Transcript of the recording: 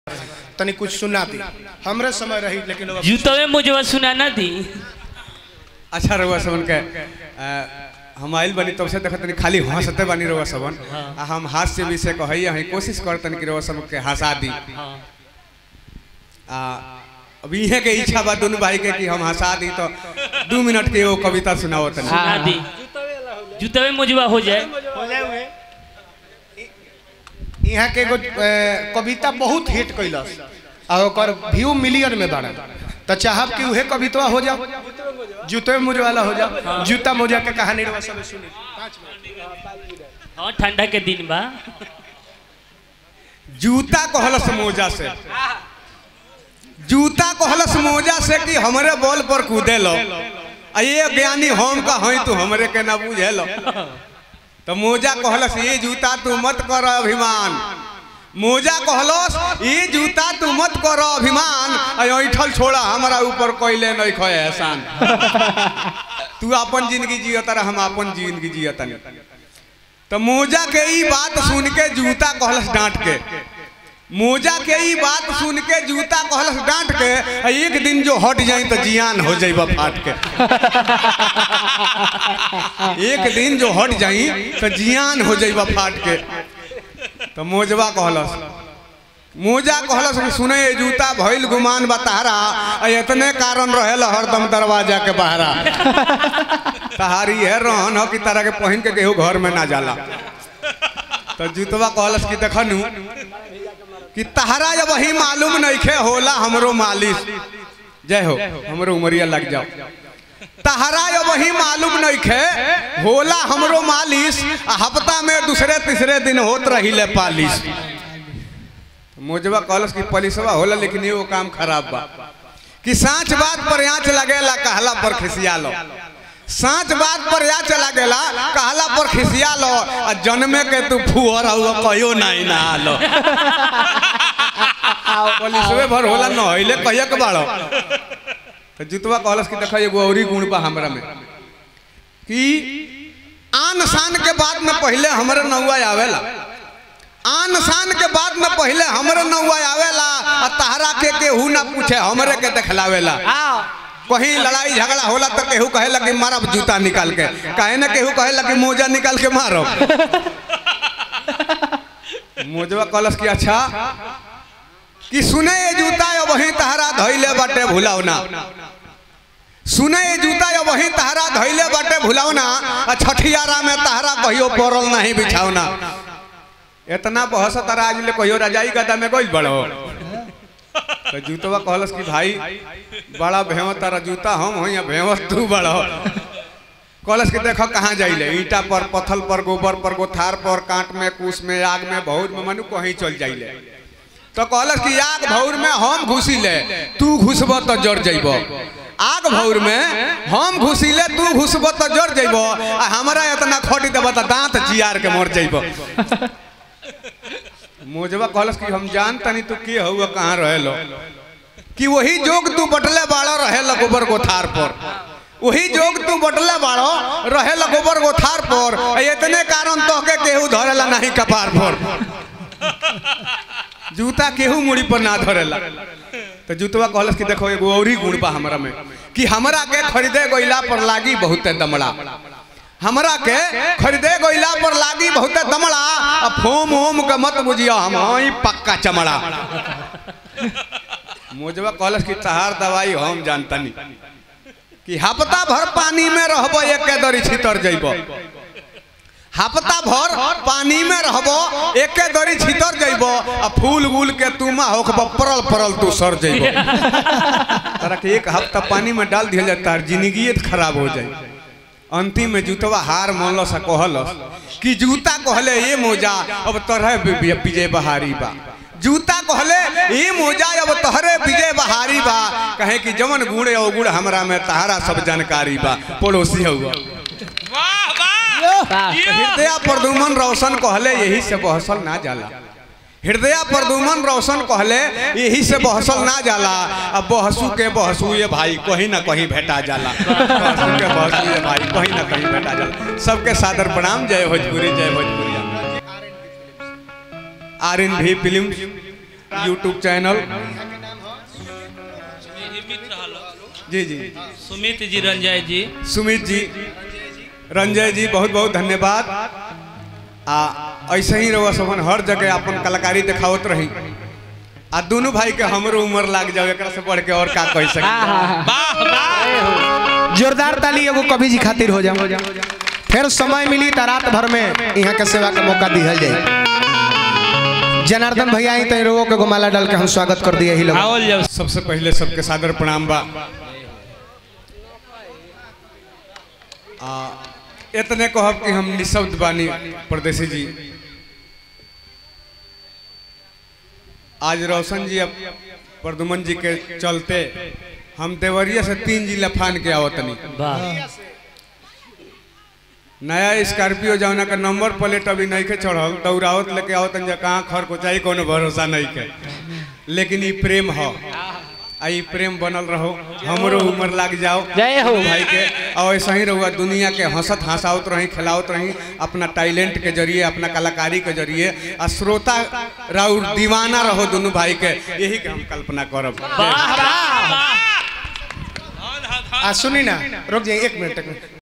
तनी कुछ सुना दी हमरे समय रही लेकिन अब- जूतवे मुझे सुना ना दी अच्छा रहुआ सबन के अ, हम आइल बनी तब से देखत तनी खाली हंसते बनी रहुआ सबन आ हम हास्य भी से कहई हई कोशिश करतन कि रहुआ सब के हंसा दी हाँ आ अब इहे के इच्छा बा दोनों भाई के कि हम हंसा दी तो दू मिनट के वो कविता सुनाओ तनी सुना दी जूतवे मुझवा हो जाए यहाँ के एगो अ, कविता बहुत हिट कैलस और ओकर व्यू मिलियन में बाड़ा तो चाहब कि उहे कविता हो जाओ जूते मोजे वाला हो जाओ जूता मोजा के कहानी रवा सब सुनी हाँ ठंडा के दिन बा जूता कहलस मोजा से जूता कहलस मोजा से कि हमरे बॉल पर कूदे लो आ ये ज्ञानी हम का हई तू हमरे के ना बुझे लो तो मोजा कहलस ये जूता तू मत कर अभिमान मोजा कहलस ये जूता तू मत कर अभिमान आ ऐठल छोड़ा हमारा ऊपर कोइले नहीं खोए एहसान तू अपन जिंदगी जियत रह हम अपन जिंदगी जियत तो मोजा के ई बात सुन के जूता कहलस डांट के मोजा के ई बात सुन के जूता कहलस डांट के आ एक दिन जो हट जाई तो जियान हो जाइबा फाट के एक दिन जो हट जाई तो जियान हो जाइबा फाट के तो मोजवा कहलस मोजा कहलस कि सुने ये जूता भइल गुमान बतारा आ इतने कारण रहेला हरदम दरवाजा के बहरा तहारी है रहन हो कि तरह के पहन के केहू घर में ना जाला तो जूतवा कहलस कि देखनु कि तहरा जब वही मालूम नइखे होला हमरो मालिश जय हो हमरो उमरिया लग जाओ तहरा जब वही मालूम नइखे होला हमरो मालिश आ हफ्ता में दूसरे तीसरे दिन होत रहिले पालिश मोजवा कहलस कि पलिसवा होला लेकिन एगो काम खराब बा कि साँच बात पर आँच लगेला कहला पर खिसिया लो साँच बात पर या चला गेला कहला पर खिसिया लो आ जन्मे के तू फुहर हुआ कहियो नहीं ना लो पुलिसवे भर होला न हइले कहिया के बाड़ो तो जुतवा कहलस कि देखा एगो औरी गुण बा हमरा में कि आन शान के बाद में पहले हमरे नौआ आवेला आन शान के बाद में पहले हमरे नौआ आवेला आ तहरा के केहू ना पूछे हमरे के देखलावेला कहीं लड़ाई झगड़ा होला तो केहू कहेला कि मारब जूता निकाल के कहे ना केहू कहेला कि मोजा निकाल के मारब मोजवा कहलस कि अच्छा कि सुने ये जूता यो वही तहरा धइले बाटे भुलावना सुने ये जूता यो वही तहरा धइले बाटे भुलावना आ छठियारा में तहरा कहियो पड़ल नहीं बिछावना इतना बहस तारा आज ले कहियो रजाई गदा में गइल बड़ो तो जूतवा कहलस कि भाई बड़ा भेव तारा जूता हम हो या भेव तू बड़ा कहलस कि देखो कहाँ जाइले ईटा पर पत्थल पर गोबर पर गोथार पर कांट में कूस में आग में बहुत में मनु कहीं चल जाइले तो कहलस कि आग भौर में हम घुसी ले तू घुसब तो जड़ जइब आग भौर में हम घुसिले तू घुसब तो जड़ जइब आ हमरा इतना खटी देब तो दांत जियार के मर जइब मोजवा कहलस कि हम जान तनी तू के हुआ कहाँ रहेलो कि वही जोग तू बटले बाड़ा रहेला गोबर गोथार पर वही जोग तू बटले बाड़ो रहेला गोबर गोथार पर आ इतने कारण तो के केहू धरेला नहीं कपार पर जूता केहू मुड़ी पर ना धरेला तो जूतवा कहलस कि देखो एगो औरी गुण बा हमरा में कि हमरा के खरीदे गइला पर लागी बहुते दमड़ा हमरा के खरीदे गइला पर लागी बहुते दमड़ा आ फोम ओम के मत बुझियो हम हई पक्का चमड़ा मोजवा कहलस कि तहार दवाई हम जानतनी कि हफ्ता भर पानी में रहबो एक दरी छितर जइबो हफ्ता भर पानी में रहबो एके दरी छितर जइबो आ फूल गूल के तुमा होखबो परल परल तू सर जइबो तोरा के एक हफ्ता पानी में डाल दिया जाता है जिंदगी खराब हो जाए अंतिम में जूतवा हार मानल सा कहलस कि जूता कहले ये मोजा अब तोहरे विजय बहारी बा जूता कहले ये मोजा अब तोहरे विजय बहारी बा कहे कि जवन गुण है गुण हमरा में तहारा सब जानकारी बा पड़ोसी हुआ हृदय प्रदुमन रोशन कहले यही से बहसल ना जाला हृदय प्रदुमन रोशन कहले यही से बहसल ना जाला अब बहसू के बहसू ये भाई कहीं ना कहीं भेटा जाला बहसू के बहसू ये भाई कहीं ना कहीं भेटा जाला सबके सादर प्रणाम जय भोजपुरी जय Bhojpuri R N B film YouTube channel जी जी सुमित जी रंजय जी सुमित जी रंजय जी बहुत बहुत धन्यवाद आ ऐसे ही रहो सबन हर जगह अपन कलाकारी दिखावत रही आ दोनों भाई के हमरो उम्र लाग जाओ एकरा से बढ़ के और का कह सके वाह वाह जोरदार ताली एगो कवि जी खातिर हो जाओ फिर समय मिली तो रात भर में यहाँ के सेवा का मौका दिहल जाए जनार्दन भैया आई तो रोगों के गोमाला डाल के हम स्वागत कर दिए ही लोग आवल जाओ सबसे पहले सबके सादर प्रणाम बा आ इतने कहब कि हम निशब्द बानी परदेसी जी आज रोशन जी अब प्रदुमन जी के चलते हम देवरिया से तीन जिला फान के आवतनी वाह नया स्कॉर्पियो जौना का नंबर प्लेट अभी नहीं के चढ़ल दौड़ावत लेके आवतन जा कहाँ खर को चाहिए कोनो भरोसा नहीं के लेकिन ई प्रेम हो आ ई प्रेम बनल रहो हमरो उम्र लाग जाओ जय हो। भाई के और ऐसा ही रहुआ दुनिया के हंसत हंसावत रही खिलावत रही अपना टैलेंट के जरिए अपना कलाकारी के जरिए आ श्रोता राउर दीवाना रहो दोनों भाई के यही के हम कल्पना करब वाह वाह वाह आ सुनी ना रुक जाइए एक मिनट एक मिनट